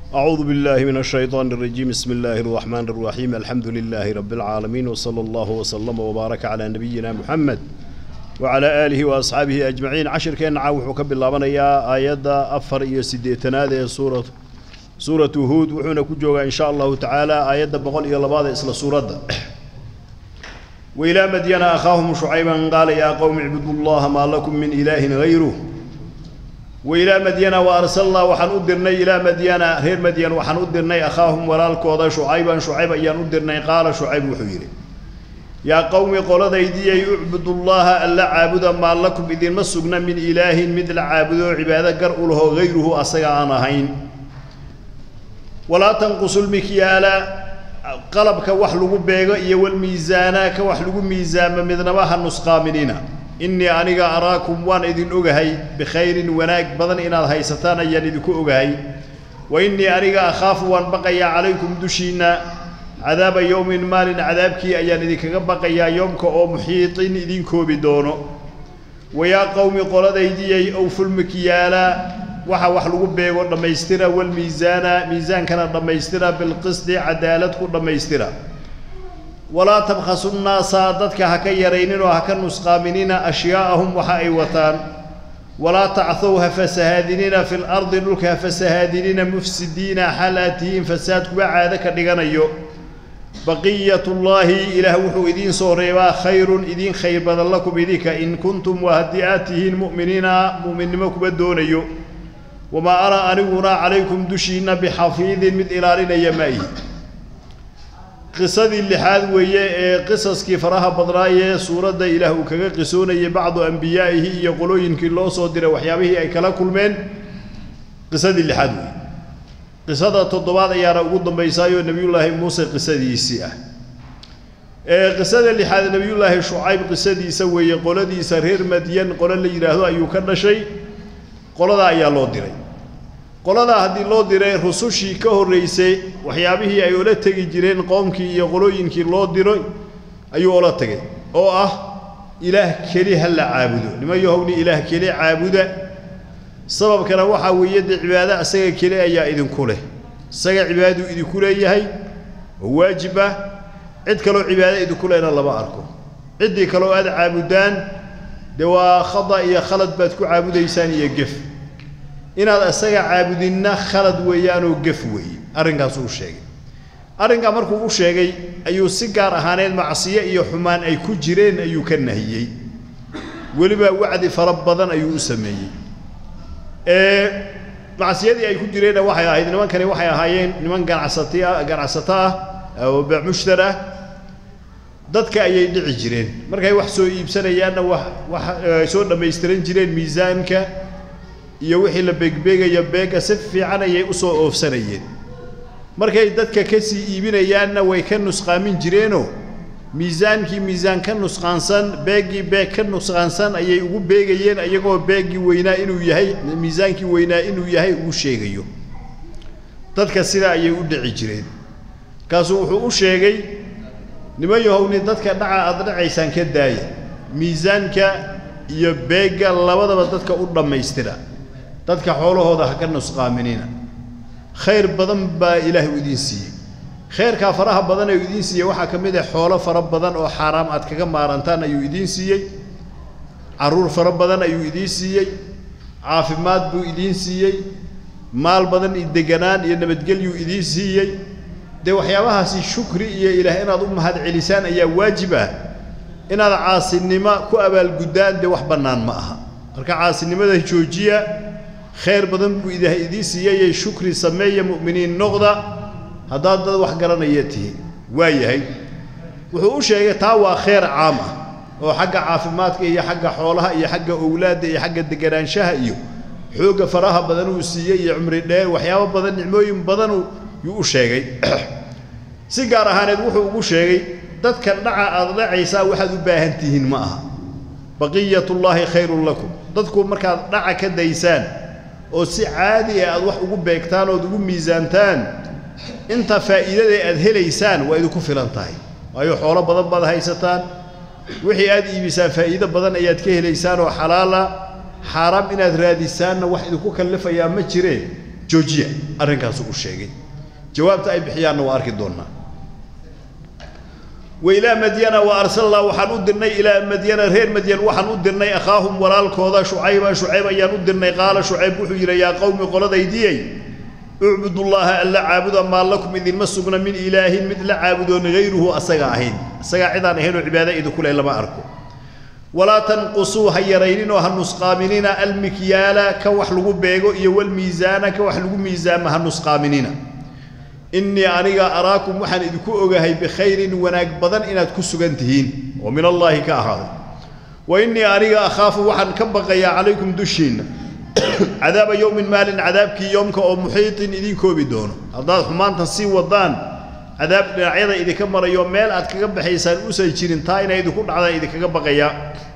أعوذ بالله من الشيطان الرجيم بسم الله الرحمن الرحيم الحمد لله رب العالمين وصلى الله وسلم وبارك على نبينا محمد وعلى آله وأصحابه أجمعين عشر كان عاوح كب الله من يا آيات أفر إيو سيديتنا سورة سورة هود وحنا كجوغا إن شاء الله تعالى آيات بقول إلى بعض إسلا سورة وإلى مدين أخاهم شعيبا قال يا قوم اعبدوا الله ما لكم من إله غيره وإلى مدين وأرسلنا وحن أدرني إلى مدين غير مدين وحن أدرني أخاهم ولالكوضا شعيبا شعيبا أيان أدرني قال شعيب وحيري يا قوم قول ذيدي اعبدوا الله ألا عابدا ما لكم إذن مسقنا من إله مثل عابدوا عبادة قرأوا له غيره أصيغ أنا هين ولا تنقصوا المكيال قلبك وحلو بيغا إيا والميزانا كوحلو ميزان مدنباها النسقامنين إني أنيغا أراكم وان إذن أغهي بخير وناك بدن إن الهيستان أيان إذكو أغهي وإني أنيغا أخاف وان بقيا عليكم دشينا عذاب يوم مال عذابك أيان إذكا بقيا يومك أو محيط إذنكو بدونه ويا قوم قول ذيدي أوفوا المكيالا waxa wax lagu beego dhamaystira wal miisaana miisaankana dhamaystira bil qisdi cadaalad ku dhamaystira wala tabkhasu naasa dadka ha ka yaraynin oo ha ka nusqaaminina ashyaa'ahum waxa ay wataan wala tacthow ha fasahaadinina fil ardi dhulka ha fasahaadinina mufsidiina xalaatihiin fasaad kuwa caado ka dhiganayo baqiyatullaahi ilaah wuxuu idiin soo reebaa khayrun idiin khayr badan lakum idinka in kuntum waa haddii aad tihiin mu'miniina mu'minnimo kuwa doonayo wamaa ana aniguna calaykum dushiinna bixafiidin mid ilaalinaya ma ihi qisadii lixaad weeye ee qisaskii faraha badnaayee suuradda ilaah uu kaga qisoonayay bacdu ambiyaa'ihi iyo qolooyinkii loo soo diray waxyaabihii ay kala kulmeen qisadii lixaad weeye qisada toddobaad ayaana ugu dambaysaayoo nebiyullaahi muuse qisadiisii ah ee qisada lixaad nebiyullaahi shucayb qisadiisa weeye qoladiisa reer madyan qolo la yidhaahdo ayuu ka dhashay qoladaa ayaa loo diray qoladaa haddii loo diray rusushii ka horraysay waxyaabihii ay ola tegi jireen qoomkii iyo qolooyinkii loo diray ayuu ola tegay oo ah ilaah keli ha la caabudo niman yahowni ilaah keli caabuda sababkana waxaa weeye dee cibaado isaga keli ayaa idinku leh isaga cibaadadu idinku leeyahay oo waajib ah cid kaloo cibaado idinku lehna lama arko ciddii kaloo aad caabudaan dee waa khada iyo khalad baad ku caabudaysaan iyo gef inaad isaga caabudinna khalad weeyaanoo gef weeye arrinkaasuu sheegay arrinkaa markuu u sheegay ayuu si gaar ahaaneed macsiyo iyo xumaan ay ku jireen ayuu ka nahiyey weliba wacdi fara badan ayuu u sameeyey ee macsiyadii ay ku jireenna waxay ahayd nimankani waxay ahaayeen niman ganacsati ah ganacsato ah oo beecmushtar ah dadka ayay dhici jireen markay wax soo iibsanayaanna wax wax soo dhammaystiran jireen miisaanka iyo wixii la beegbeegaya beega si fiican ayay u soo oofsanayeen markay dadka ka sii iibinayaanna way ka nusqaamin jireenoo miisaankii miisaan ka nusqaansan beeggii beeg ka nusqaansan ayay ugu beegayeen iyagoo beeggii weynaa inuu yahay miisaankii weynaa inuu yahay ugu sheegayo dadka sidaa ayay u dhici jireen kaasuu wuxuu u sheegay niman yahowni dadka dhaca aad dhacaysaan ka daaya miisaanka iyo beegga labadaba dadka u dhammaystira dadka xoolahooda ha ka nusqaaminina khayr badan baa ilaahay u idiin siiyey khayrkaa faraha badan ayuu idiin siiyey waxaa ka mid ah xoolo fara badan oo xaaraam aad kaga maarantaan ayuu idiin siiyey carruur fara badan ayuu idiin siiyey caafimaad buu idiin siiyey maal badan iyo deganaan iyo nabadgelyuu idiin siiyey dee waxyaabahaasi shukri iyo ilaah inaad u mahad celisaan ayaa waajib ah inaad caasinimo ku abaalguddaan dee wax bannaan ma aha marka caasinimada joojiya khayr badan buu ilaah idiin siiyeyee shukri sameeya mu'miniin noqda haddaad dad wax garanaya tihiin waa yahay wuxuu u sheegay taa waa khayr caam ah oo xagga caafimaadka iyo xagga xoolaha iyo xagga owlaadda iyo xagga deganaanshaha iyo xoogga faraha badan uu siiyey iyo cumri dheer waxyaabo badan nicmooyin badan yuu u sheegay si gaar ahaaneed wuxuu ugu sheegay dadka dhaca aad dhacaysaa waxaad u baahan tihiin ma aha baqiyatullaahi khayrun lakum dadku markaad dhaca ka daysaan oo si caadi ah aad wax ugu beegtaan ood ugu miisaantaan inta faa'iidada aad helaysaan waa idinku filan tahay waayo xoolo badan baad haysataan wixii aad iibisaan faa'iido badan ayaad ka helaysaan oo xalaala xaaraam inaad raadisaanna wax idinku kallifayaa ma jireen joojiya arrinkaasu u sheegay jawaabta ay bixiyaanna waa arki doonnaa wailaa madyana wa arsalnaa waxaan u dirnay ilaa madyana reer madyan waxaan u dirnay akhaahum walaalkooda shucayba shucayb ayaan u dirnay qaala shucayb wuxuu yidhi yaa qowmi qoladaydiyey ucbudullaaha alla caabuda maa lakum idinma sugna min ilaahin mid la caabudoon hayruhu asaga ahayn isagaa cidaan ahaynoo cibaado idinku leh lama arko walaa tanqusuu ha yarayninoo ha nusqaaminina almikyaala ka wax lagu beego iyo walmiisaana ka wax lagu miisaama ha nusqaaminina innii aniga araakum waxaan idinku ogahay bikhayrin wanaag badan inaad ku sugan tihiin oo min allaahi ka ahaaday wa innii aniga akhaafu waxaan ka baqayaa calaykum dushiinna cadaaba yowmin maalin cadaabkii yoomka oo muxiitin idin koobi doono haddaad xumaantan sii wadaan cadaab dhinacyada idinka marayo meel aad kaga baxaysaan usan jirin taa inay idinku dhacdaan idinkaga baqayaa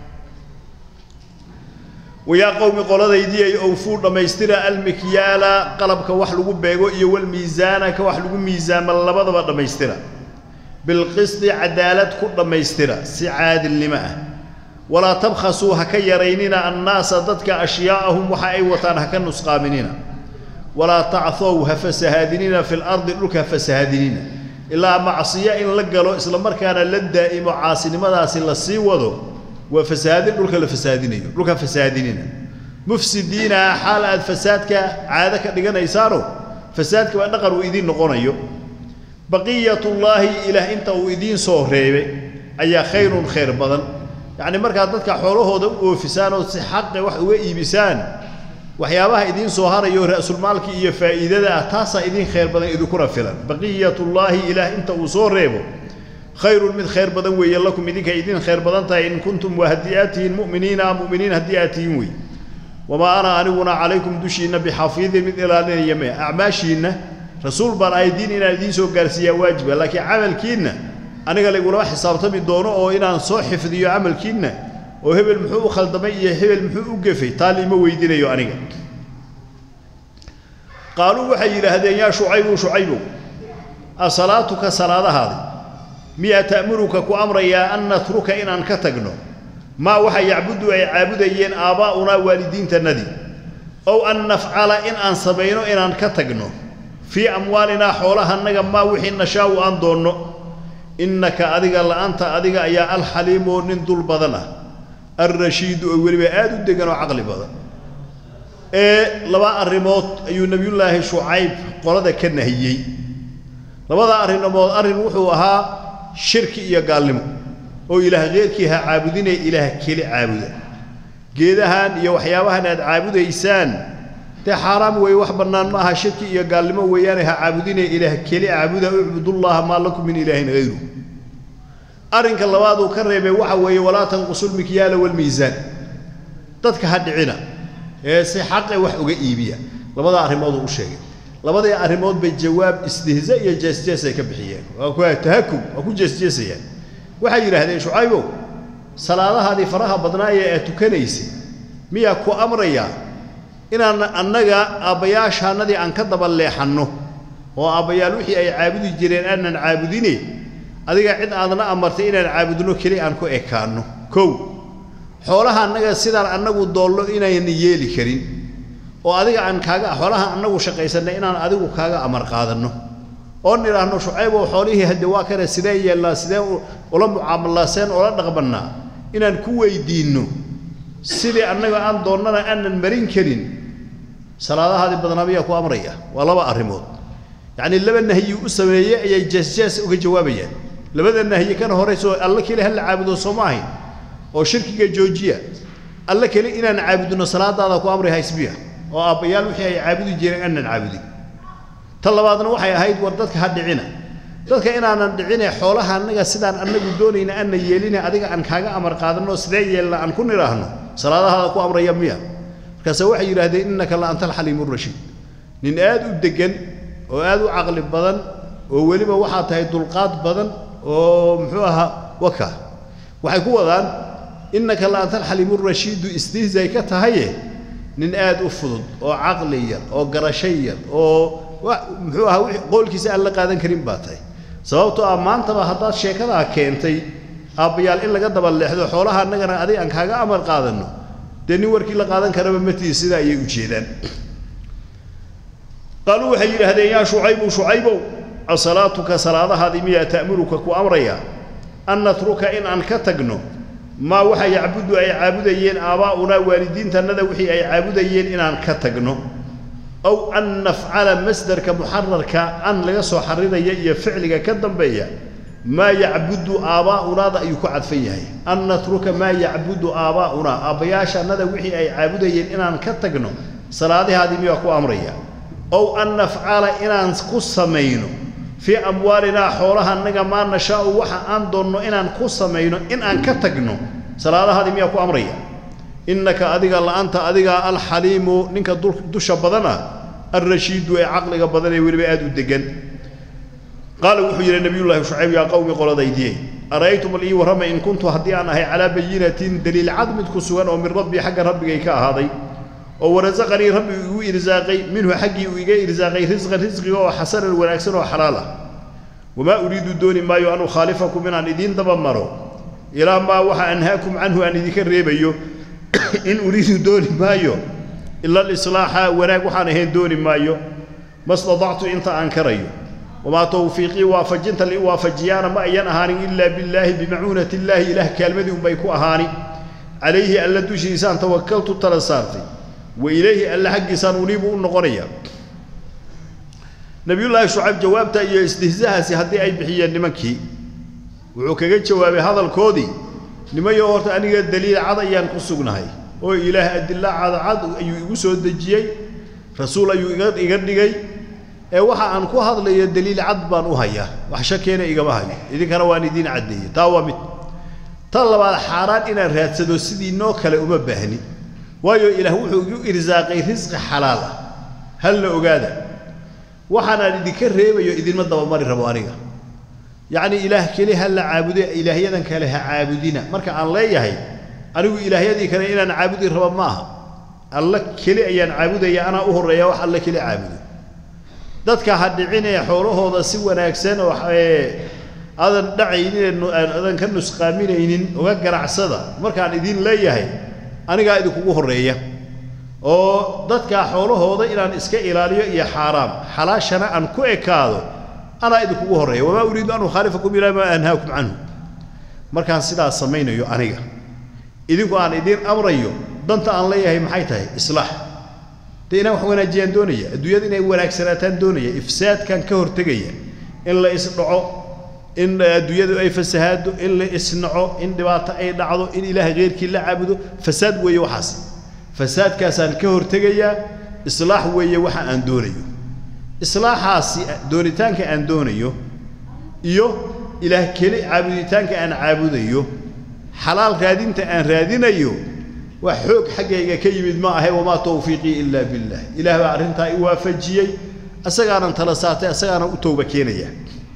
wayaa qowmi qoladaydii ay owfuu dhammaystira almikyaala qalabka wax lagu beego iyo walmiisaana ka wax lagu miisaama labadaba dhammaystira bilqisdi cadaalad ku dhammaystira si caadilnimo ah walaa tabkhasuu ha ka yaraynina annaasa dadka ashyaa'ahum waxa ay wataan ha ka nusqaaminina walaa tacthow ha fasahaadinina fi lardi dhulka ha fasahaadinina ilaa macsiyo in la galo isla markaana la daa'imo caasinimadaasi la sii wado waa fasahaadin dhulka la fasahaadinayo dhulka fasahaadinina mufsidiina xaal aad fasaadka caado ka dhiganaysaano fasaadka baa dhaqan uu idiin noqonayo baqiyatullaahi ilaah inta uu idiin soo reebay ayaa khayrun khayr badan yacni markaad dadka xoolahooda u oofisaan oo si xaqe wax uga iibisaan waxyaabaha idiin soo harayo ra'sulmaalka iyo faa'iidada ah taasaa idiin khayr badan idinkuna filan baqiyatullaahi ilaah inta uu soo reebo khayrun mid khayr badan weeye lakum idinka idin khayr badan tahay in kuntum waa haddii aad tihiin mu'miniina mu'miniin haddii aad tihiin wey wamaa ana aniguna calaykum dushiinna bixafiidin mid ilaalinaya mee acmaashiinna rasuul baan ahay diin inaan idiin soo gaarsiiyaa waajiba laakiin camalkiinna aniga laygulama xisaabtami doono oo inaan soo xifdiyo camalkiinna oo hebel muxuu u khaldamay iyo hebel muxuu u gefay taa liima weydiinayo aniga qaaluu waxay yidhaahdeen yaa shucaybu shucaybow asalaatuka salaadahaadi miyaa ta'muruka ku amrayaa an natruka inaan ka tagno maa waxa yacbudu ay caabudayeen aabbaa'unaa waalidiintannadii ow an nafcala in aan samayno inaan ka tagno fii amwaalinaa xoolahannaga maa wixii nashaa'u aan doonno innaka adiga la'anta adiga ayaa alxaliimoo nin dul badan ah alrashiidu oo weliba aad u degan oo caqli badan ee laba arrimood ayuu nebiyullaahi shucayb qolada ka nahiyey labada arrimood arrin wuxuu ahaa shirki iyo gaalnimo oo ilaah keyrkii ha caabudinee ilaah keli caabuda geedahan iyo waxyaabahan aad caabudaysaan dee xaaraam weeye wax bannaan ma aha shirki iyo gaalnimo weeyaane ha caabudinee ilaah keli caabuda ucbudullaaha maa lakum min ilaahin hayru arrinka labaad uu ka reebay waxa weeye walaa tanqusulmikyaala walmiisaan dadka ha dhicina ee si xaqe wax uga iibiya labada arrimood uu u sheegay labadii arrimood bay jawaab istihza iyo jeesjees ay ka bixiyeen waa ku tahakub waa ku jeesjeesayaan waxay yidhaahdeen shucaybow salaadahaadii faraha badnaaye aad tukanaysay miyaa ku amrayaa inaan annaga aabbayaashaannadii aan ka daba leexanno oo aabbayaal wixii ay caabudi jireen aanan caabudine adiga cid aadna amartay inaan caabudno keli aan ku ekaanno kow xoolaha annaga sidaan annagu doollo inayna yeeli karin oo adiga aan kaaga xoolaha annagu shaqaysannay inaan adigu kaaga amar qaadanno oo nidhaahno shucaybow xoolihii hadde waa kane sidee yeelnaa sidee ula mucaamallaa seen ula dhaqmannaa inaan ku weydiinno sidii annaga aan doonnana aanan marin karin salaadahaadii badnaa miyaa ku amraya waa laba arrimood yacnii laba nahyi u sameeyey ayay jeesjees uga jawaabayaan labada nahyi kana horayso alla keli ha la caabudo soo ma ahayn oo shirkiga joojiya alla keli inaan caabudno salaadaada ku amray haysbiya oo aabbayaal wixii ay caabudi jireen aanan caabudin ta labaadna waxay ahayd war dadka ha dhicina dadka inaanan dhicine xoolaha annaga sidaan annagu doonayna aanna yeeline adiga aan kaaga amar qaadanno sidee yeelna aan ku nidhaahno salaadahaada ku amraya miya markaase waxay yidhaahdeen innaka la anta alxaliimu rashiid nin aad u deggan oo aad u caqli badan oo weliba waxaa tahay dulqaad badan oo muxuu ahaa waka waxay ku wadaan innaka la anta alxaliimu rashiidu istihzay ka tahaye nin aad u fudud oo caqli yar oo garasho yar oo muxuu ahaa wixii qoolkiisa aan la qaadan karin baa tahay sababtoo ah maantaba haddaad sheekadaa keentay aabbayaal in laga daba leexdo xoolaha annagana adiga aan kaaga amar qaadanno dee nin warkii la qaadan karaba matiis sidaa ayay u jeedaan qaaluu waxay yidhaahdeen yaa shucaybu shucaybow asalaatuka salaadahaadii miyaa ta'muruka ku amraya an natruka in aan ka tagno maa waxa yacbudu ay caabudayeen aabaa'unaa waalidiintannada wixii ay caabudayeen inaan ka tagno aw an nafcala masdarka muxararka an laga soo xariraya iyo ficliga ka dambeeya maa yacbudu aabaa'unaada ayuu ku cadfan yahay an natruka maa yacbudu aabaa'unaa aabbayaashannada wixii ay caabudayeen inaan ka tagno salaadahaadii miyaa ku amraya ow an nafcala inaan ku samayno fii amwaalinaa xoolaha annaga maa nashaa'u waxa aan doonno inaan ku samayno in aan ka tagno salaadahaadii miyaa ku amraya innaka adiga la'anta adigaa alxaliimu ninka dusha badan ah alrashiidu ee caqliga badan ee weliba aad u degan qaala wuxuu yidhi nabiyullaahi shucayb yaa qowmi qoladaydiyey ara'aytum al ii warrama in kuntu haddii aan ahay calaa bayinatin daliil cad mid ku sugan oo min rabbii xagga rabbigay ka ahaaday oo warasaqanii rabbi igu irsaaqay minhu xaggii uu iga irsaaqay risqan risqiga oo xasanan wanaagsan oo xalaal ah wamaa uriidu dooni maayo an ukhaalifakum inaan idiin daba maro ilaa maa waxa anhaakum canhu aan idinka reebayo in uriidu dooni maayo ila alislaaxa wanaag waxaan ahayn dooni maayo ma stadactu inta aan karayo wamaa tawfiiqii waafajinta li waafajiyaana ma ayan ahaanin ilaa billaahi bimacuunati illaahi ilaah kaalmadii unbay ku ahaani calayhi alla dushiisaan tawakaltu tala saartay wa ilayhi alle xaggiisaan uniibu u noqonaya nabiyullaahi shucayb jawaabta iyo istihzahaasi haddii ay bixiyeen nimankii wuxuu kaga jawaabay hadalkoodii nimayo horta aniga daliil cad ayaan ku sugnahay oo ilaah adilla cadcad ayuu igu soo dejiyey rasuul ayuu iga iga dhigay ee waxa aan ku hadlayo daliil cad baan u hayaa wax shakeena igama hayo idinkana waan idiin caddeeyey taa waa mid tan labaad xaaraan inaan raadsado sidii noo kale uma baahni waayo ilaah wuxuu igu irsaaqay risqi xalaal ah hal la ogaada waxaanaan idinka reebayo idinma dabamari rabo aniga yacni ilaah keli ha la caabudo ilaahyadan kale ha caabudina marka aan leeyahay anigu ilaahyadii kale inaan caabudi rabo ma aha alla keli ayaan caabudaya anaa u horreeya wax alle keli caabudo dadka ha dhicinee xoolahooda si wanaagsan oo aadan dhacaynin aadan ka nusqaaminaynin uga ganacsada markaan idin leeyahay anigaa idinkugu horreeya oo dadkaa xoolahooda inaan iska ilaaliyo iyo xaaraam xalaashana aan ku ekaado anaa idinkugu horreeya wamaa uriidu an ukhaalifakum ilaa maa anhaakum canhu markaan sidaas samaynayo aniga idinku aan idiin amrayo danta aan leeyahay maxay tahay islaax dee inaan wax wanaajiyaan doonaya adduunyada inay wanaagsanaataan doonaya ifsaadkan ka hortegaya in la isdhaco in adduunyadu ay fasahaado in la isnaco in dhibaato ay dhacdo in ilaah keyrkii la caabudo fasaad weeye waxaas fasaadkaasaan ka hortegayaa islaax weeye waxa aan doonayo islaaxaasi doonitaanka aan doonayo iyo ilaah keli caabuditaanka aan caabudayo xalaal raadinta aan raadinayo wax xoog xaggayga ka yimid ma ahe wamaa tawfiiqii ilaa billah ilaah baa arrintaa i waafajiyey asagaanan tala saartay asagaanan u tooba keenaya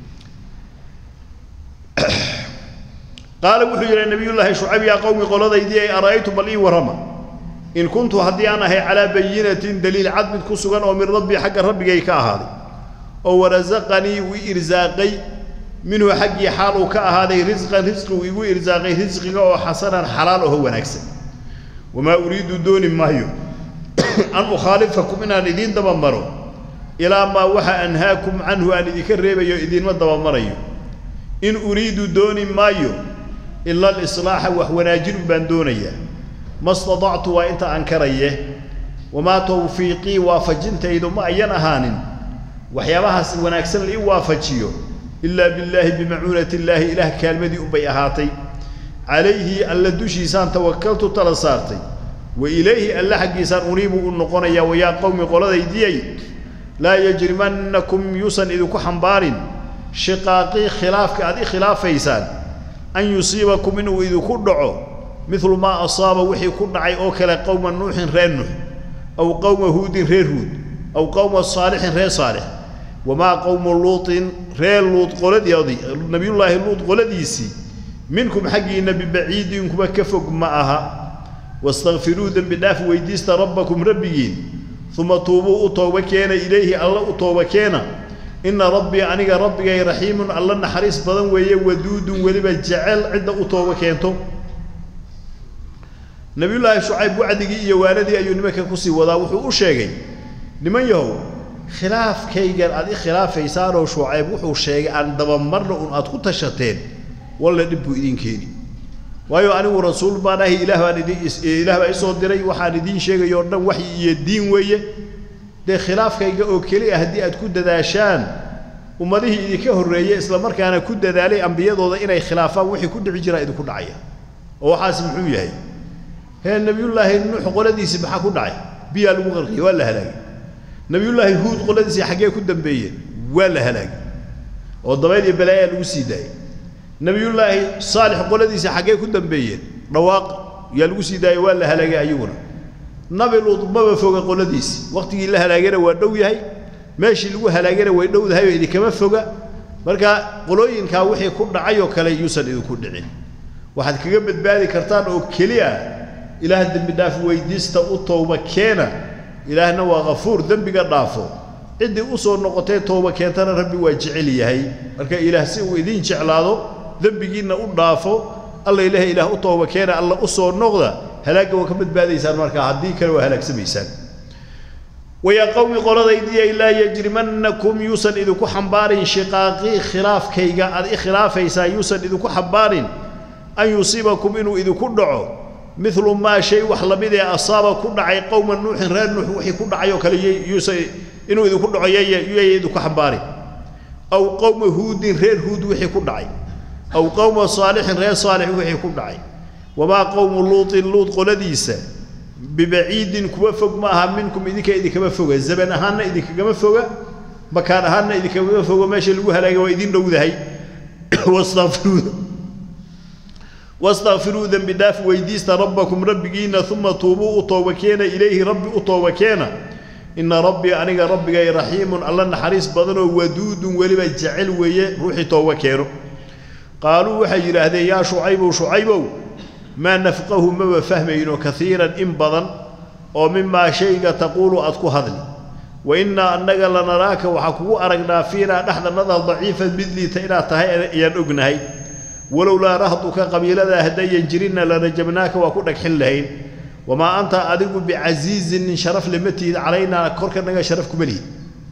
qaala wuxuu yidhi nabiyullaahi shucayb yaa qowmi qoladaydii ay ara'aytum bal ii warrama in kuntu haddii aan ahay calaa bayinatin daliil cad mid ku sugan oo min rabbii xagga rabbigay ka ahaaday oo warasaqanii uu irsaaqay minhu xaggii xaal uu ka ahaaday risqan risqi uu igu irsaaqay risqiga oo xasanan xalaal aho wanaagsan wamaa uriidu dooni maayo an ukhaalifakum inaan idiin dabamaro ilaa maa waxa anhaakum canhu aan idinka reebayo idiinma dabamarayo in uriidu dooni maayo ila alislaaxa wax wanaajin baan doonayaa ma stadactu waa inta aan karaye wamaa tawfiiqii waafajintaydu ma ayan ahaanin waxyaabahaas wanaagsan la ii waafajiyo ilaa billaahi bimacuunati illaahi ilaah kaalmadii unbay ahaatay calayhi alla dushiisaan tawakaltu tala saartay wa ilayhi alle xaggiisaan uniibu u noqonayaa wayaa qowmi qoladaydiyay laa yajrimannakum yuusan idinku xambaarin shiqaaqii khilaafka aad i khilaafaysaan an yusiibakum inuu idinku dhaco midlu maa asaaba wixii ku dhacay oo kale qowma nuuxin reer nuux aw qowma huudin reer huud aw qowma saalixin reer saalix wamaa qowmu luutin reer luud qoladoodii nabiyullaahi luud qoladiisii minkum xaggiinna bibaciidin kuwa ka fog ma aha wastakfiruu dembi dhaaf weydiista rabbakum rabbigiin uma tuubuu u tooba keena ilayhi alla u tooba keena inna rabbii aniga rabbigay raxiimun alla naxariis badan weeye waduudun weliba jecel cidda u tooba keento nabiyullaahi shucayb wacdigii iyo waanadii ayuu nimanka kusii wadaa wuxuu u sheegay niman yahow khilaafkaygan aad i khilaafaysaanoo shucayb wuxuu sheegay aan dabamarna un aad ku tashateen walla dhib buu idin keeni waayo anigu rasuul baan ahi ilaah baan idin ilaah baa isoo diray waxaan idiin sheegayo o dhan waxyi iyo diin weeye dee khilaafkayga oo keli ah haddii aad ku dadaashaan ummadihii idinka horreeyey isla markaana ku dadaalay ambiyadooda inay khilaafaan wixii ku dhici jiraa idinku dhacaya oo waxaas muxuu yahay hee nebiyullaahi nuux qoladiisii maxaa ku dhacay biyaa lagu qarqiyey waa la halaagay nebiyullaahi huud qoladiisii xaggee ku dambeeyeen waa la halaagay oo dabayl iyo balaayaa lagu sii daayey nebiyullaahi saalix qoladiisii xaggee ku dambeeyeen dhawaaq yaa lagu sii daayey waa la halaagay ayaguna nabi luud maba foga qoladiisii waqtigii la halaagana waa dhow yahay meeshii lagu halaagana way dhowdahay oo idinkama foga marka qolooyinkaa wixii ku dhacay oo kale yuusan idinku dhicin waxaad kaga badbaadi kartaan oo keliya ilaah dembi dhaaf weydiista u tooba keena ilaahna waa kafuur dembiga dhaafo ciddii u soo noqotee tooba keentana rabbi waa jecel yahay marka ilaah si uu idiin jeclaado dembigiinna u dhaafo alla ilaah ilaah u tooba keena alla u soo noqda halaagga waa ka badbaadaysaan markaa haddii kale waa halaagsamaysaan wayaa qowmi qoladaydiiay laa yajrimannakum yuusan idinku xambaarin shiqaaqii khilaafkayga aad i khilaafaysaa yuusan idinku xambaarin an yusiibakum inuu idinku dhaco milu maa shay wax lamid ee asaaba ku dhacay qowma nuuxin reer nuux wixii ku dhacay oo kale yuusan inuu idinku dhaco yaya idinku xambaarin aw qowma huudin reer huud wixii ku dhacay aw qowma saalixin reer saalix wixii ku dhacay wamaa qowmu luutin luud qoladiisa bibaciidin kuwa fog ma aha minkum idinka idinkama foga zaman ahaanna idinkagama foga makaan ahaanna idinkagama foga meesha lagu halaagay waa idin dhowdahay wastakfiruu wastakfiruu dembi dhaaf weydiista rabbakum rabbigiina uma tuubuu u tooba keena ilayhi rabbi u tooba keena ina rabbii aniga rabbigay raxiimun alla naxariis badanoo waduudun weliba jecel weeye ruuxii tooba keeno qaaluu waxay yidhaahdeen yaa shucaybow shucaybow maa nafqahu maba fahmayno kaiiran in badan oo mimaa shayga taquulu aad ku hadli wa innaa annaga lanaraaka waxaa kugu aragnaa fiinaa dhexdannada daciifan mid liita inaad tahay ayaan ognahay walowlaa rahduka qabiiladaa haddayan jirinna lanajabnaaka waa ku dhagxin lahayn wamaa anta adigu bicasiizin nin sharaf lema tihid calaynaa korkanaga sharaf kuma lihid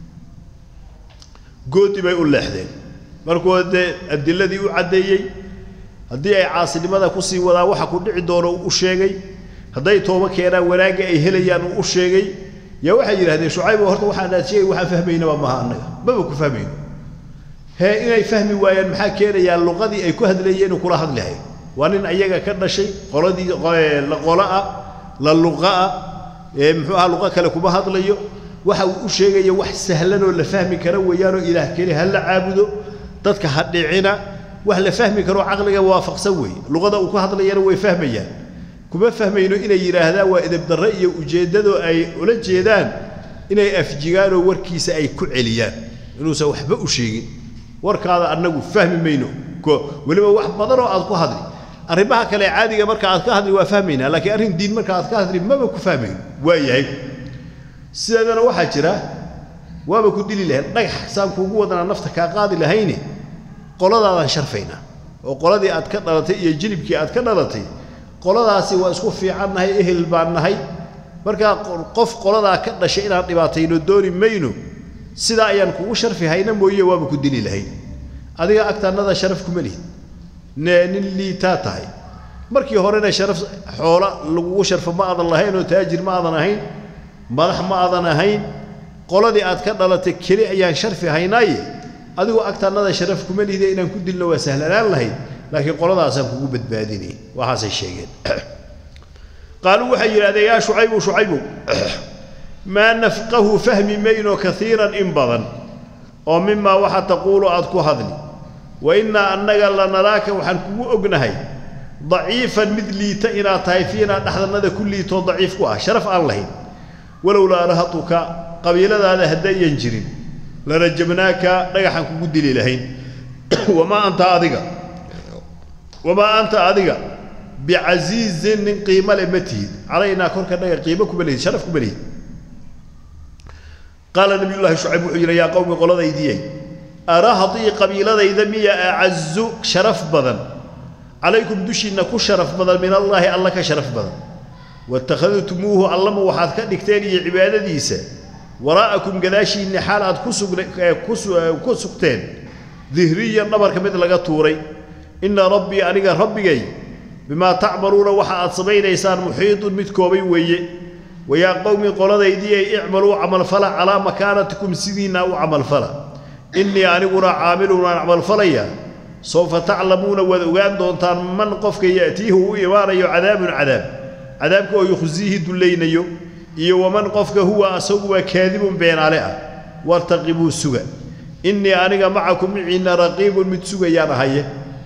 goodi bay u leexdeen markuu dee adiladii u caddeeyey haddii ay caasinimada kusii wadaan waxa ku dhici doono u sheegay hadday tooba keenaan wanaagga ay helayaan uu u sheegay yaa waxay yidhahdeen shucayb horta waxaan aad sheegay waxaan fahmaynaba maha annaga maba ku fahmayno hee inay fahmi waayaan maxaa keenayaa luqadii ay ku hadlayeen uu kula hadlahay waa nin ayaga ka dhashay qoladii qola'a la luqa'a ee muxuu ahaa luqa kale kuma hadlayo waxa uu u sheegaya wax sahlanoo la fahmi kara weeyaanoo ilaah keli ha la caabudo dadka ha dhicina wax la fahmi karo caqliga waafaqsan weeye luqada uu ku hadlayana way fahmayaan kuma fahmayno inay yidhaahdaan waa edebdarre iyo ujeeddadoo ay ula jeedaan inay afjigaanoo warkiisa ay ku celiyaan inuusan waxba u sheegin warkaada annagu fahmi mayno ko weliba wax badanoo aad ku hadli arrimaha kale caadiga marka aad ka hadli waa fahmaynaa laakiin arrin diin marka aad ka hadli maba ku fahmayno waa yahay sideedana waxaa jira waaba ku dili lahayn dhagax saan kuugu wadanaa nafta kaa qaadi lahayne qoladaadaan sharfaynaa oo qoladii aad ka dhalatay iyo jilibkii aad ka dhalatay qoladaasi waa isku fiican nahay ehel baan nahay markaa qof qoladaa ka dhashay inaan dhibaatayno dooni mayno sidaa ayaan kugu sharfi hayna mooye waaba ku dili lahayn adiga agtaannada sharaf kuma lihid nee nin liitaa tahay markii horena sharaf xoola lagugu sharfo ma aadan lahayn oo taajir ma aadan ahayn madax ma aadan ahayn qoladii aad ka dhalatay keli ayaan sharfi haynaaye adigoo agtaannada sharaf kuma lihide inaan ku dilno waa sahlanaan lahayd laakiin qoladaasaan kugu badbaadinay waxaasay sheegeen qaaluu waxay yidhahdeen yaa shucaybu shucaybu maa nafqahu fahmi mayno kaiiran in badan oo mimaa waxa taquulu aad ku hadli wa innaa annaga lanaraaka waxaan kugu ognahay daciifan mid liita inaad tahay fiinaa dhexdannada ku liitoo daciif ku ah sharaf aan lahayn walowlaa rahatuka qabiiladaada haddayan jirin lanajabnaaka dhagaxaan kugu dili lahayn wamaa anta adiga wamaa anta adiga bicasiizin nin qiimo le ma tihid calaynaa korka dhaga qiimo kuma lihid sharaf kuma lihid qaala nabiyullaahi shucayb wuxuu yidhi yaa qowmi qoladaydiyey arahdii qabiiladayda miya acazu sharaf badan calaykum dushiinna ku sharaf badan min allaahi alla ka sharaf badan watakhadtumuuhu allama waxaad ka dhigteen iyo cibaadadiisa waraa'akum gadaashiinni xaal aad ku ku sugteen dihriyan dhabarka mid laga tuuray inna rabbii aniga rabbigay bimaa tacmaluuna waxa aad samaynaysaan muxiidun mid koobay weeye wayaa qowmi qoladaydii ay icmaluu camalfala calaa makaanatikum sidiinna u camalfala innii aniguna caamilun aan camalfalaya sawfa taclamuuna waad ogaan doontaan man qofka ya'tiihu u imaanayo cadaabun cadaab cadaabka oo yukhsiihi dullaynayo iyo waman qofka huwa asaguwa kaadibun beenaale ah wartaqibuu suga innii aniga macakum miciinna raqiibun mid sugayaan ahaye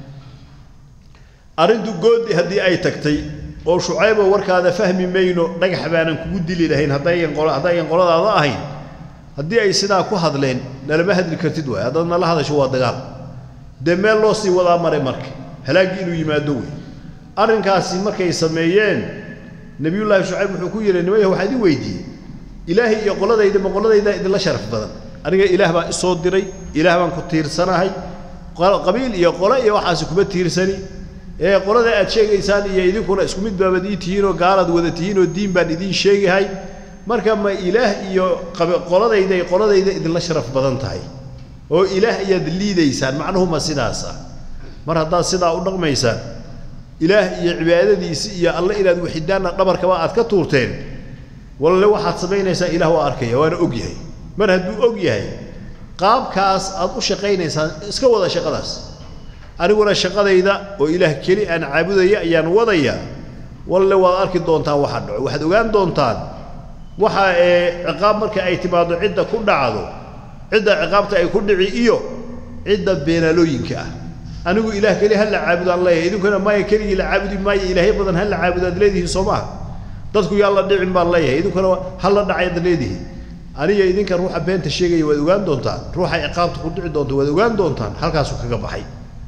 arrintu goodi haddii ay tagtay oo shucaybo warkaada fahmi mayno dhagax baanan kugu dili lahayn haddaygan haddaygan qoladaada ahayn haddii ay sidaa ku hadleen nalama hadli kartid waay haddaad nala hadasho waa dagaal dee meel loo sii wadaa maray marka halaaggii inuu yimaado wey arrinkaasi markay sameeyeen nebiyullaahi shucayb wuxuu ku yidhi nimaya waxaa idin weydiiyey ilaahay iyo qoladayda ma qoladaydaa idinla sharaf badan aniga ilaah baa isoo diray ilaah baan ku tiirsanahay qabiil iyo qole iyo waxaasi kuma tiirsani ee qolada aad sheegaysaan iyo idinkuna isku mid baabad ii tihiinoo gaalaad wada tihiinoo diin baan idiin sheegahay marka ma ilaah iyo qoladayda qoladayda idinla sharaf badan tahay oo ilaah ayaad liidaysaan macnuhuma sidaas ah mar haddaad sidaa u dhaqmaysaan ilaah iyo cibaadadiisi iyo alle inaad waxidaanna dhabarkaba aad ka tuurteen walle waxaad samaynaysaa ilaah waa arkaya waana og yahay mar hadduu og yahay qaabkaas aad u shaqaynaysaan iska wada shaqadaas aniguna shaqadayda oo ilaah keli aan caabudaya ayaan wadaya walle waad arki doontaan waxa dhaco waxaad ogaan doontaan waxa ee ciqaab marka ay timaado cidda ku dhacdo cidda ciqaabta ay ku dhici iyo cidda beenaalooyinka ah anigu ilaah keli ha la caabudaan leeyahay idinkuna maya keligii la caabudi maayo ilaahyo badan ha la caabudo aad leedihiin soo maaha dadku yaa la dhicin baan leeyahay idinkuna ha la dhacay aad leedihiin aniga idinka ruuxa beenta sheegaya waad ogaan doontaan ruuxa ciqaabta ku dhici doonta waad ogaan doontaan halkaasuu kaga baxay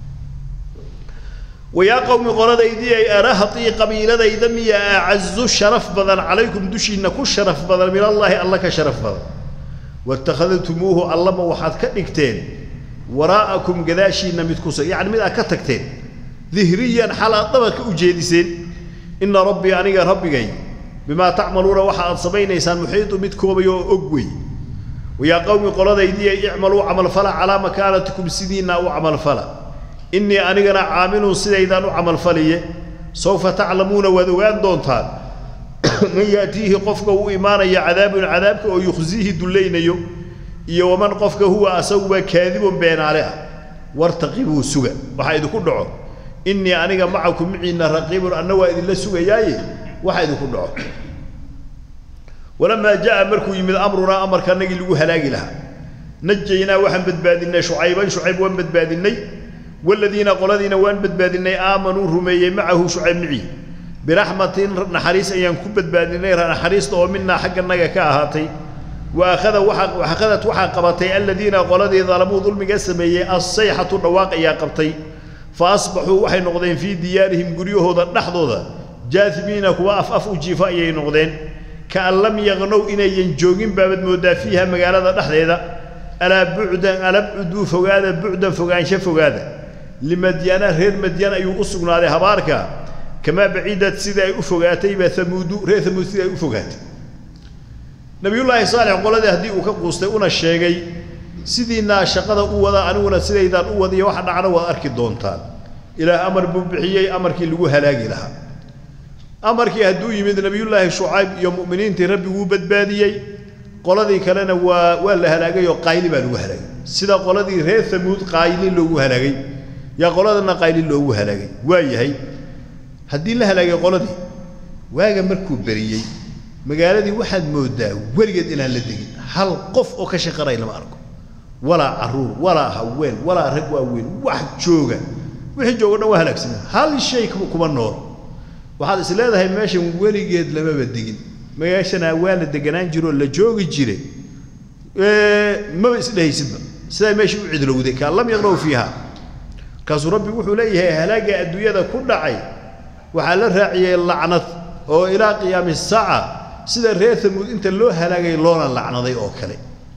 wayaa qowmi qoladaydii ay arahatii qabiiladayda miya acazu sharaf badan calaykum dushiinna ku sharaf badan min allaahi alla ka sharaf badan waittakhadtumuuhu allama waxaad ka dhigteen waraa'akum gadaashiinna mid kusa yacni mid aad ka tagteen dihriyan xal aad dhabarka u jeediseen inna rabbii aniga rabbigay bimaa tacmaluuna waxa aad samaynaysaan muxiidu mid koobay oo og wey wayaa qowmi qoladaydii ay icmaluu camalfala calaa makaanatikum sidiinna u camalfala innii anigana caamilun sidaydaan u camalfaliye sawfa taclamuuna waad ogaan doontaan man yaatiihi qofka uu imaanaya cadaabun cadaabka oo yukhsiihi dullaynayo iyo waman qofka huwa asaguba kaadibun beenaale ah wartaqibuu suga waxaa idinku dhaco innii aniga macakum miciinna raqiibun anna waa idinla sugayaaye waxa idinku dhaco walamaa jaa markuu yimid amrunaa amarka annagii lagu halaagi lahaa najaynaa waxaan badbaadinnay shucayban shucayb waan badbaadinnay والذين قلدين وان بدبادني آمنوا رمي معه شعيب معي برحمة نحريس أيان كبت بادني نحريس تو منا حق النجا كاهاتي وأخذ وحق وأخذت وحق قبتي الذين قلدي ظلموا ظلم قسمي الصيحة الرواق يا قبتي فأصبحوا وحي نقضين في ديارهم قريوه ذا نحضو ذا جاثمين كوا أف أف وجيفاء نقضين كأن لم يغنوا إن ينجوغين بابد مودا فيها مقالة نحضي ذا ألا بعدا ألا بعدو فقادا بعدا فقان شفقادا لمديانة غير مديانة أيو أسقنا على هباركا كما بعيدت سيدا أفقاتي بثمود ري ثمود سيدا أفقاتي نبي الله صالح قال هذا هدي وكقوستي أنا الشيغي سيدينا شقدا أودا أنونا سيدا أودا يوحنا عنا وأركي دونتان إلى أمر ببحيي أمركي اللي هلاقي لها أمركي هدو يمد نبي الله شعيب يوم مؤمنين تربي وبدباديي qoladii kalena waa waa la halaagay oo qayli baa lagu halaagay sida qoladii reer thamuud qayli loogu halaagay yaa qoladana qayli loogu halaagay waa yahay haddii la halaagay qoladii waaga markuu beriyey magaaladii waxaad moodaa weligeed inaan la degin hal qof oo ka shaqanay lama arko walaa caruur walaa haween walaa rag waaweyn wax jooga wixii jooga dhan waa halaagsamay hal shay kuma nool waxaad is leedahay meeshan weligeed lamaba degin magaashana waa la deganaan jiro la joogi jire maba isdhehaysidba sidaa meesha u cidlowday kaan lam yaqnaw fiiha kaasuu rabbigu wuxuu leeyahay halaaga adduunyada ku dhacay waxaa la raaciyey lacnad oo ilaa qiyaami saaca sida reer thamuud inta loo halaagay loona lacnaday oo kale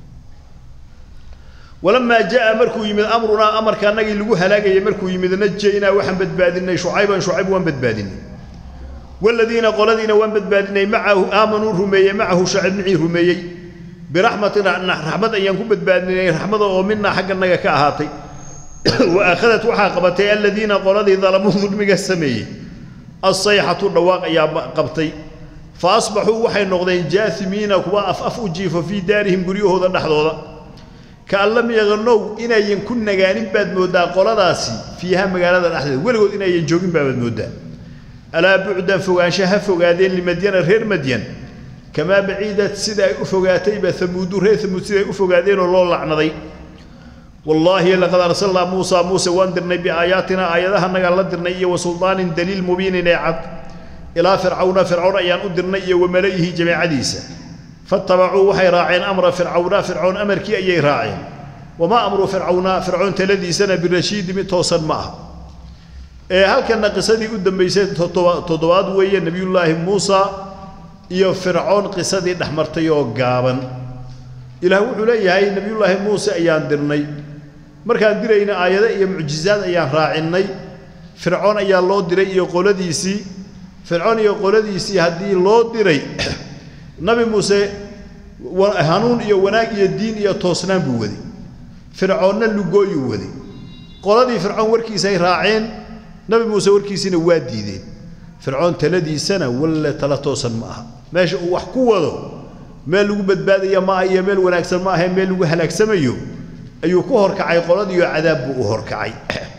walamaa jaa markuu yimid amrunaa amarka annagii lagu halaagayay markuu yimid najaynaa waxaan badbaadinay shucayban shucayb waan badbaadinay والذين قلدين وان بدبادني معه آمنوا رميي معه شعب معي رميي biraxmatin raxmad ayaan ku badbaadinay raxmada oo minaa xagganaga ka ahaatay wa akhadat waxaa qabatay aladiina qoladii dalamuu dulmiga sameeyey assayxatu dhawaaq ayaa qabtay fa asbaxuu waxay noqdeen jaasimiina kuwa af af u jiifo fii daarihim guryahooda dhexdooda kaan lam yaqanow inayan ku nagaanin baad mooddaa qoladaasi fiiha magaalada dhexdeeda weligood inayan joogin baabaad mooddaa alaa bucdan fogaansha ha fogaadeen limadyana reer madyan kamaa baciidad sida ay u fogaatayba amuudu reer amuud sida ay u fogaadeenoo loo lacnaday wallaahi laqad arsalnaa muusaa muuse waan dirnay biaayaatina aayadahanagaan la dirnay iyo wa suldaanin daliil mubiinin ee cad ilaa fircawna fircawn ayaan u dirnay iyo wa mala'ihi jamaacadiisa fatabacuu waxay raaceen amra fircawna fircoon amarkii ayay raaceen wamaa amru fircawna fircoon taladiisana birashiidi mid toosan ma aha ee halkana qisadii u dambaysay toddobaad weeye nebiyullaahi muusa iyo fircoon qisadii dhexmartay oo gaaban ilaah wuxuu leeyahay nebiyullaahi muuse ayaan dirnay markaan dirayna aayado iyo mucjizaad ayaan raacinnay fircoon ayaa loo diray iyo qoladiisii fircoon iyo qoladiisii haddii loo diray nabi muuse hanuun iyo wanaag iyo diin iyo toosnaan buu waday fircoonna lugooyuu waday qoladii fircoon warkiisay raaceen nabi muuse warkiisiina waa diideen fircoon taladiisana walle tala toosan ma aha meesha uu wax ku wado meel lagu badbaadaya ma aha iyo meel wanaagsan ma ahae meel lagu halaagsamayo ayuu ku horkacay qoladiioo cadaab buu u horkacay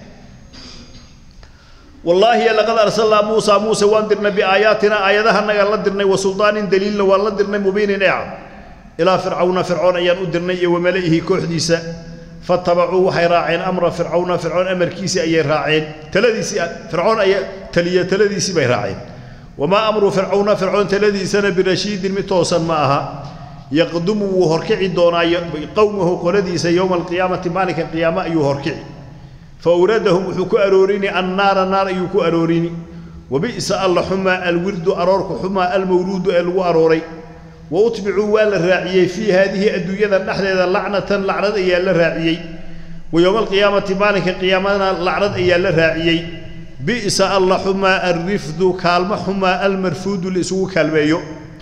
wallaahi laqad arsalnaa muusaa muuse waan dirnay biaayaatina aayadahanagaan la dirnay wa suldaanin daliilna waan la dirnay mubiinin ee cad ilaa fircawna fircoon ayaan u dirnay iyo wa mala'ihi kooxdiisa fatabacuu waxay raaceen amra fircawna fircoon amarkiisii ayay raaceen taladiisii fircoon aya taliya taladiisii bay raaceen wamaa amru fircawna fircoon taladiisana birashiidin mid toosan ma aha yaqdumu wuu horkici doonaa qowmahu qoladiisa yowma alqiyaamati maalinka qiyaamo ayuu horkici fa awradahum wuxuu ku aroorini annaara naar ayuu ku aroorini wabi'sa alla xumaa alwirdu aroorku xumaa almawruudu ee lagu arooray wa utbicuu waa la raaciyey fii haadihi adduunyada dhexdeeda lacnatan lacnad ayaa la raaciyey wa yowma alqiyaamati maalinka qiyaamadana lacnad ayaa la raaciyey bi'sa alla xumaa alrifdu kaalmo xumaa almarfuudu la isugu kaalmeeyo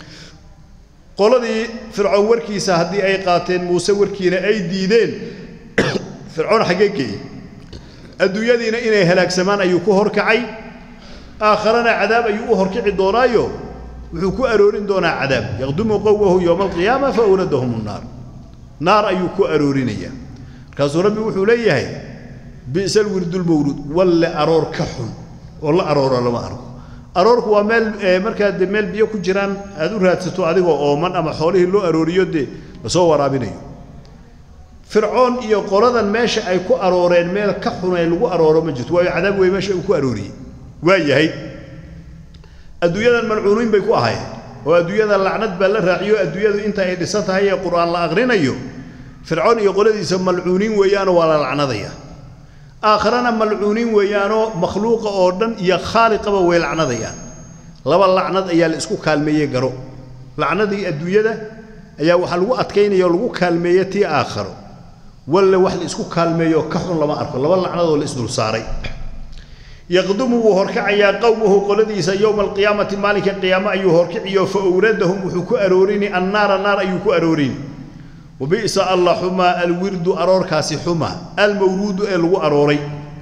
qoladii fircoon warkiisa haddii ay qaateen muuse warkiina ay diideen fircoon xaggee geeyey adduunyadiina inay halaagsamaan ayuu ku horkacay aakharana cadaab ayuu u horkici doonaayo wuxuu ku aroorin doonaa cadaab yaqdumu qowmahu yowma alqiyaama fa awradahum nnaar naar ayuu ku aroorinayaa markaasuu rabbi wuxuu leeyahay bi'sa alwirdulmawruud walle aroor ka xun oo la arooro lama arko aroorku waa meel markaa dee meel biyo ku jiraan aad u raadsato adigoo ooman ama xoolihii loo arooriyo dee lasoo waraabinayo fircoon iyo qoladan meesha ay ku arooreen meel ka xunay lagu arooro ma jirto waayo cadaab wey meesha uu ku arooriyey waa yahay adduunyadan malcuuniin bay ku ahaayeen oo adduunyada lacnad baa la raaciyo adduunyadu inta ay dhisan tahay ee qur'aan la aqrinayo fircoon iyo qoladiisa malcuuniin weeyaanoo waa la lacnadaya aakharana malcuuniin weeyaanoo makhluuqa oo dhan iyo khaaliqaba way lacnadayaan laba lacnad ayaa la isku kaalmeeyey garo lacnadii adduunyada ayaa waxaa lagu adkaynaya oo lagu kaalmeeye tii aakharo walle wax la isku kaalmeeyo ka xun lama arko laba lacnadoo la isdul saaray yaqdumu wuu horkacayaa qowmahu qoladiisa yowma alqiyaamati maalinka qiyaamo ayuu horkiciyo fa awradahum wuxuu ku aroorini annaara naar ayuu ku aroorini wabi'sa alla xumaa alwirdu aroorkaasi xuma almawruudu ee lagu arooray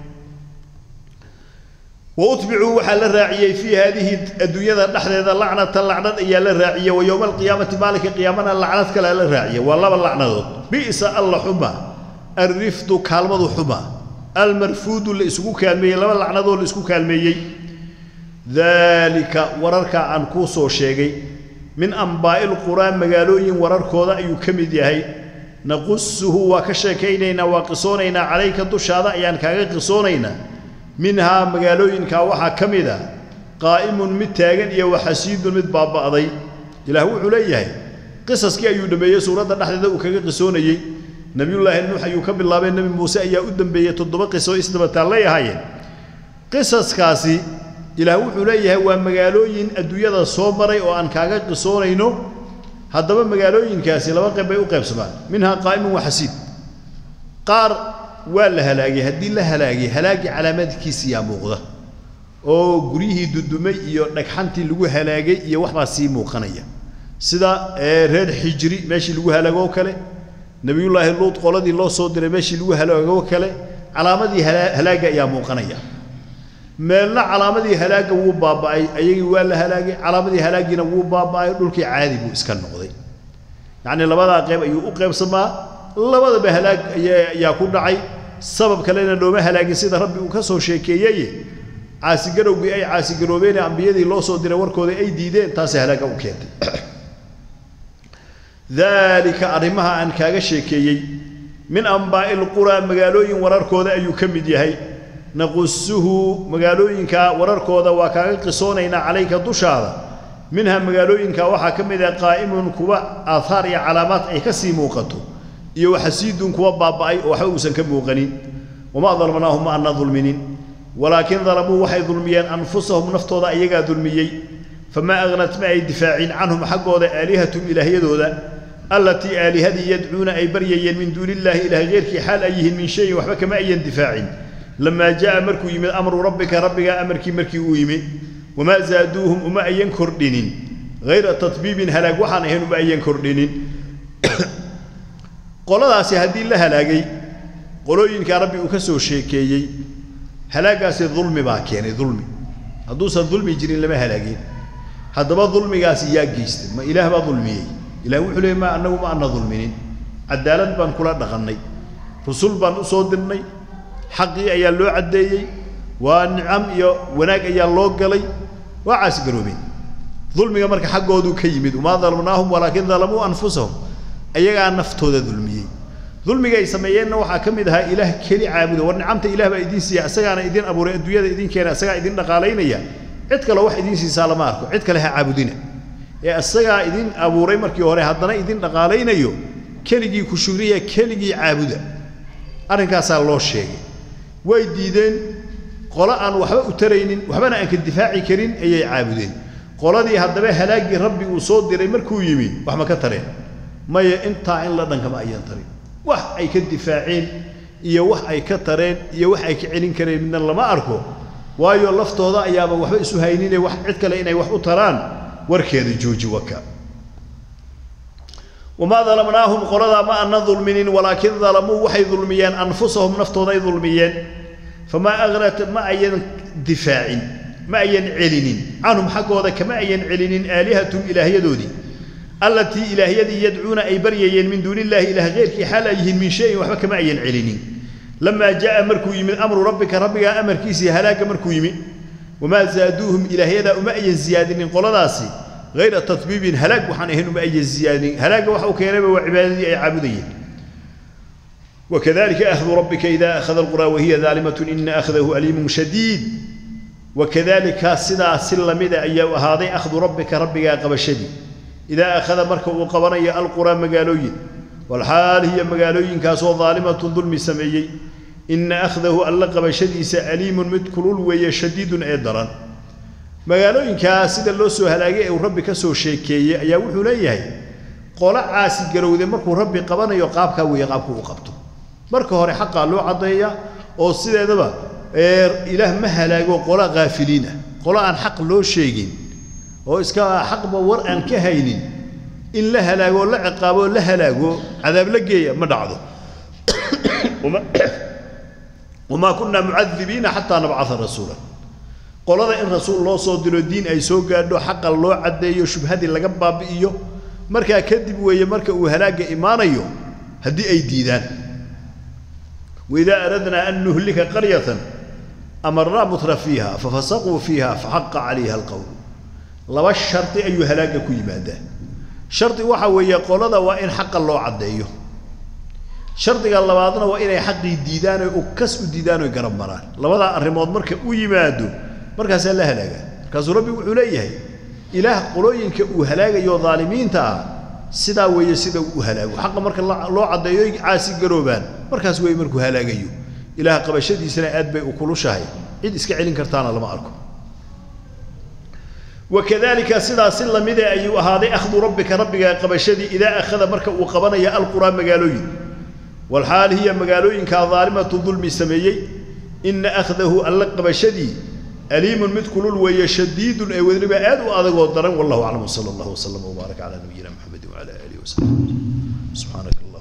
wa utbicuu waxaa la raaciyey fii haadihi adduunyada dhexdeeda lacnatan lacnad ayaa la raaciyey wa yowma alqiyaamati maalinka qiyaamana lacnad kalea la raaciyey waa laba lacnadood bi'sa alla xuma alrifdu kaalmadu xuma almarfuudu la isugu kaalmeeyey laba lacnadoo la isku kaalmeeyey daalika wararkaa aan kuu soo sheegay min ambaa'i lquraa magaalooyin wararkooda ayuu ka mid yahay naqusuhu waa ka sheekaynaynaa waa qisoonaynaa calayka dushaada ayaan kaaga qisoonaynaa minhaa magaalooyinkaa waxaa ka mid a qaa'imun mid taagan iyo waxasiidun mid baaba'day ilaah wuxuu leeyahay qisaskii ayuu dhammeeyey suuradda dhexdeeda uu kaga qisoonayey nebiyullaahi nuux ayuu ka bilaabay nebi muuse ayaa u dambeeyey toddoba qiso isdabataallay ahaayeen qisaskaasi ilaah wuxuu leeyahay waa magaalooyin adduunyada soo maray oo aan kaaga qisoonayno haddaba magaalooyinkaasi laba qayb bay u qaybsamaan minhaa qaa'imun waxasiid qaar waa la halaagay haddii la halaagay halaagii calaamadkiisiyaa muuqda oo guryihii dudumay iyo dhagxantii lagu halaagay iyo waxbaa sii muuqanaya sida reer xijri meeshii lagu halaagoo kale nebiyullaahi luud qoladii loo soo diray meeshii lagu halaagoo kale calaamadii halaagga ayaa muuqanaya meelna calaamadii halaagga wuu baaba'ay ayagii waa la halaagay calaamadii halaaggiina wuu baaba'ay dhulkii caadi buu iska noqday yacnii labadaa qeyb ayuu u qeybsamaa labadaba halaag ayaa ku dhacay sabab kalena looma halaagin sida rabbi uu ka soo sheekeeyey caasigarowgii ay caasigaroobeen ee ambiyadii loo soo diray warkooda ay diideen taasay halaagga u keentay daalika arrimaha aan kaaga sheekeeyey min ambaa'i lquraa magaalooyin wararkooda ayuu ka mid yahay naqusuhu magaalooyinka wararkooda waa kaaga qisoonaynaa calayka dushaada minha magaalooyinka waxaa ka mid ah qaa'imun kuwa aahaar iyo calaamaad ay ka sii muuqato iyo waxasiidun kuwa baaba'ay oo waxba uusan ka muuqanin wamaa dalmnaahum ma ana dulminin walaakin dalamuu waxay dulmiyeen anfusahum naftooda ayagaa dulmiyey famaa aghnat ma ay difaacin canhum xaggooda aalihatum ilaahyadooda allatii aalihadii yadcuuna ay baryayeen min duuni illaahi ilaah heyrkii xaal ay yihiin min shayin waxba kama ayan difaacin lamaa jaa'a markuu yimid amru rabbika rabbigaa amarkii markii uu yimi wamaa zaaduuhum uma ayan kordhinin hayra tatbiibin halaag waxaan ahayn uma ayan kordhinin qoladaasi haddii la halaagay qolooyinkaa rabbi uu ka soo sheekeeyey halaagaasi dulmi baa keenay dulmi hadduusan dulmi jirin lama halaagin haddaba dulmigaasi yaa geystay ma ilaah baa dulmiyey ilah wuxuu leeyay ma annagu ma ana dulminin cadaalad baan kula dhaqannay rusul baan u soo dirnay xaqii ayaa loo caddeeyey waa nicam iyo wanaag ayaa loo galay waa caasigaroobeen dulmiga marka xaggooduu ka yimid wamaa dalamnaahum walaakin dalamuu anfusahum ayagaa naftooda dulmiyey dulmiga ay sameeyeenna waxaa ka mid ahaa ilaah keli caabuda war nicamta ilaah baa idiin siiya isagaana idin abuuray adduunyada idin keena isagaa idin dhaqaalaynaya cid kale wax idiin siisaa lama arko cid kale ha caabudina ee isagaa idin abuuray markii hore haddana idin dhaqaalaynayo keligii ku shugriya keligii caabuda arrinkaasaa loo sheegay way diideen qolo aan waxba u taraynin waxbana aan ka difaaci karin ayay caabudeen qoladii haddaba halaaggii rabbi uu soo diray markuu yimi wax ma ka tareen maya intaa in la dhankama ayaan tarin wax ay ka difaaceen iyo wax ay ka tareen iyo wax ay ka celin kareen midna lama arko waayo laftooda ayaaba waxba isu haynine wax cid kale inay wax u taraan warkeeda jooji waka wamaa dalamnaahum qoladaa ma ana dulminin walaakin dalamuu waxay dulmiyeen anfusahum naftooday dulmiyeen famaa aghnat ma ayan difaacin ma ayan celinin canhum xaggooda kama ayan celinin aalihatum ilaahyadoodii allatii ilaahyadii yadcuuna ay baryayeen min duuni illaahi ilaah keyrkii xaal ay yihiin min shayin waxba kama ayan celinin lamaa jaa'a markuu yimid amru rabbika rabbigaa amarkiisii halaagga markuu yimi wamaa zaaduuhum ilaahyadaa uma ayan ziyaadinin qoladaasi hayra tatbiibin halaag waxaan ahayn uma ayan ziyaadinin halaagga waxa uu keenayba waa cibaadadii ay caabudayeen وكذلك أخذ ربك إذا أخذ القرى وهي ظالمة إن أخذه أليم شديد وكذلك سدا سلمدا أي هذا أخذ ربك ربك قبشدي إذا أخذ مركب وقبري القرى مقالوين والحال هي مقالوين كاسو ظالمة ظلم سميي إن أخذه ألا قبشدي سأليم مدكلول وهي شديد أيضا مقالوين كاسدا لو سو هلاقي وربك سو شيكي أي وحو ليهي قول عاسي قرودي مركو ربي قبنا يقابك ويقابك وقبته marka hore xaqaa loo caddeeya oo sideedaba ilaah ma halaago qola kaafiliina qola aan xaq loo sheegin oo iska xaqba war aan ka haynin in la halaago la ciqaabo la halaago cadaab la geeya ma dhacdo wamaa kunaa mucadibiina xataa nabcaa rasuula qolada in rasuul loo soo diro diin ay soo gaadho xaqa loo caddeeyo shubhadii laga baabi'iyo markaa kadib weeye marka uu halaagga imaanayo haddii ay diidaan وإذا أردنا أن نهلك قرية أمرنا متر فيها ففسقوا فيها فحق عليها القول لما الشرط أي هلاك كي مادة شرط waxa weeye qolada waa in xaq loo cadeeyo shartiga labaadna waa inay xaqii diidaan oo kas u diidaan oo garab maraan labada arrimood marka u yimaado markaas la halaaga kaas rabbi wuxuu leeyahay ilaah qolooyinka uu halaagayo dhaalimiinta ah sidaa weeye sida uu halaago xaqa marka loo caddeeyo caasi garoobaan markaas weeye markuu halaagayo ilaah qabashadiisana aad bay u kulushahay cid iska celin kartaana lama arko wakadalika sidaas si lamide ayuu ahaaday akhdu rabbika rabbiga qabashadii idaa akhada marka uu qabanaya alquraa magaalooyin walxaal hiya magaalooyinkaa daalimatu dulmi sameeyey ina akhdahu alla qabashadii aliimun mid kulul weeye shadiidun ee weliba aad u adagoo daran wallahu aclam sala allahu wasalam wbaarak calaa nabiyina maxamedin wacala aalihi wasaxbi subxaanaka allah